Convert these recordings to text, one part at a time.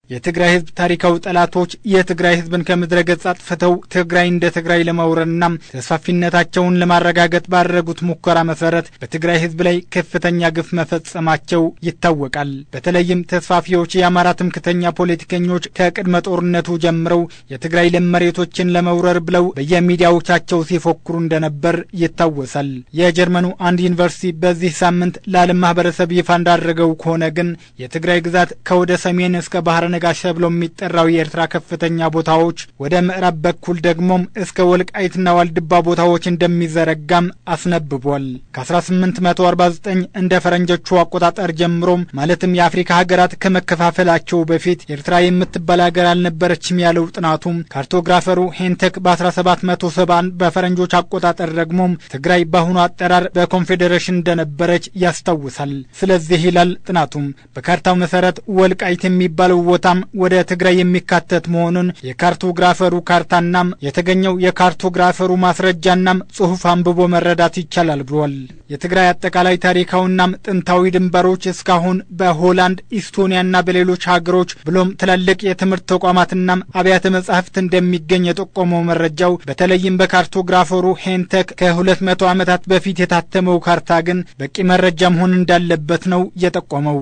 የትግራይ ህዝብ ታሪካዊ ጠላቶች የትግራይ ህዝብን ከምድረ ገጽ አጥፍተው ትግራይ እንደ ትግራይ ለማውረድና ተስፋፊነታቸውን ለማረጋገጥ ባደረጉት ሙከራ መሰረት በትግራይ ህዝብ ላይ ከፍተኛ ግፍ መፈጸማቸው ይታወቃል። በተለይም ተስፋፊዎች የአማራ ትምክተኛ ፖለቲከኞች ከቅድመ ጦርነቱ ጀምረው የትግራይ ለም መሬቶችን ለመውረር ብለው በየሚዲያዎቻቸው ሲፎክሩ እንደነበር ይታወሳል። የጀርመኑ አንድ ዩኒቨርሲቲ በዚህ ሳምንት ለዓለም ማህበረሰብ ይፋ እንዳደረገው ከሆነ ግን የትግራይ ግዛት ከወደ ሰሜን እስከ ባህረ ነጋሽ ተብሎ የሚጠራው የኤርትራ ከፍተኛ ቦታዎች ወደ ምዕራብ በኩል ደግሞም እስከ ወልቃይትና ዋልድባ ቦታዎች እንደሚዘረጋም አስነብቧል። ከ1849 እንደ ፈረንጆቹ አቆጣጠር ጀምሮም ማለትም የአፍሪካ ሀገራት ከመከፋፈላቸው በፊት ኤርትራ የምትባል ሀገር አልነበረችም ያለው ጥናቱም ካርቶግራፈሩ ሄንተክ በ1770 በፈረንጆች አቆጣጠር ደግሞም ትግራይ በአሁኑ አጠራር በኮንፌዴሬሽን እንደነበረች ያስታውሳል። ስለዚህ ይላል ጥናቱም በካርታው መሰረት ወልቃይት የሚባለው ቦታም ወደ ትግራይ የሚካተት መሆኑን የካርቶግራፈሩ ካርታናም የተገኘው የካርቶግራፈሩ ማስረጃናም ጽሑፍ አንብቦ መረዳት ይቻላል ብሏል። የትግራይ አጠቃላይ ታሪካዊናም ጥንታዊ ድንበሮች እስካሁን በሆላንድ ኢስቶኒያና በሌሎች ሀገሮች ብሎም ትላልቅ የትምህርት ተቋማትናም አብያተ መጻሕፍት እንደሚገኝ የጠቆመው መረጃው በተለይም በካርቶግራፈሩ ሄንተክ ከሁለት መቶ ዓመታት በፊት የታተመው ካርታ ግን በቂ መረጃ መሆን እንዳለበት ነው የጠቆመው።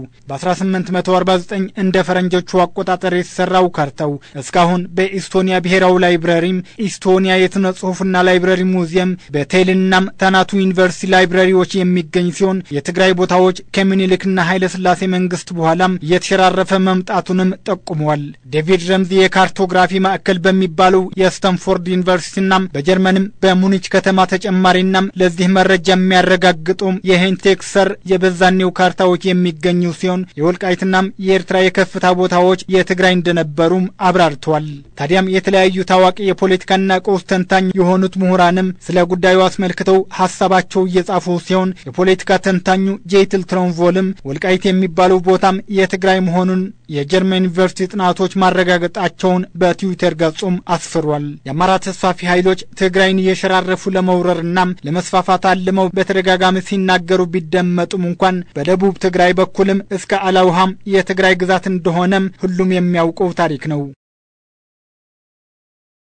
በ1849 እንደ ፈረንጆቹ አቆጣጠር የተሰራው ካርታው እስካሁን በኢስቶኒያ ብሔራዊ ላይብረሪም፣ ኢስቶኒያ የሥነ ጽሑፍና ላይብረሪ ሙዚየም፣ በቴልናም ታናቱ ዩኒቨርሲቲ ላይብረሪዎች የሚገኝ ሲሆን የትግራይ ቦታዎች ከምኒልክና ኃይለ ሥላሴ መንግስት በኋላም እየተሸራረፈ መምጣቱንም ጠቁመዋል። ዴቪድ ረምዚ የካርቶግራፊ ማዕከል በሚባለው የስተንፎርድ ዩኒቨርሲቲናም በጀርመንም በሙኒች ከተማ ተጨማሪናም ለዚህ መረጃ የሚያረጋግጡም የሄንቴክ ሰር የበዛኔው ካርታዎች የሚገኙ ሲሆን የወልቃይትናም የኤርትራ የከፍታ ቦታዎች የትግራይ እንደነበሩም አብራርተዋል። ታዲያም የተለያዩ ታዋቂ የፖለቲካና ቀውስ ተንታኝ የሆኑት ምሁራንም ስለ ጉዳዩ አስመልክተው ሀሳባቸው እየጻፉ ሲሆን የፖለቲካ ተንታኙ ጄትል ትሮንቮልም ወልቃይት የሚባለው ቦታም የትግራይ መሆኑን የጀርመን ዩኒቨርሲቲ ጥናቶች ማረጋገጣቸውን በትዊተር ገጹም አስፍሯል። የአማራ ተስፋፊ ኃይሎች ትግራይን እየሸራረፉ ለመውረርናም ለመስፋፋት አልመው በተደጋጋሚ ሲናገሩ ቢደመጡም እንኳን በደቡብ ትግራይ በኩልም እስከ አላውሃም የትግራይ ግዛት እንደሆነም ሁሉም የሚያውቀው ታሪክ ነው።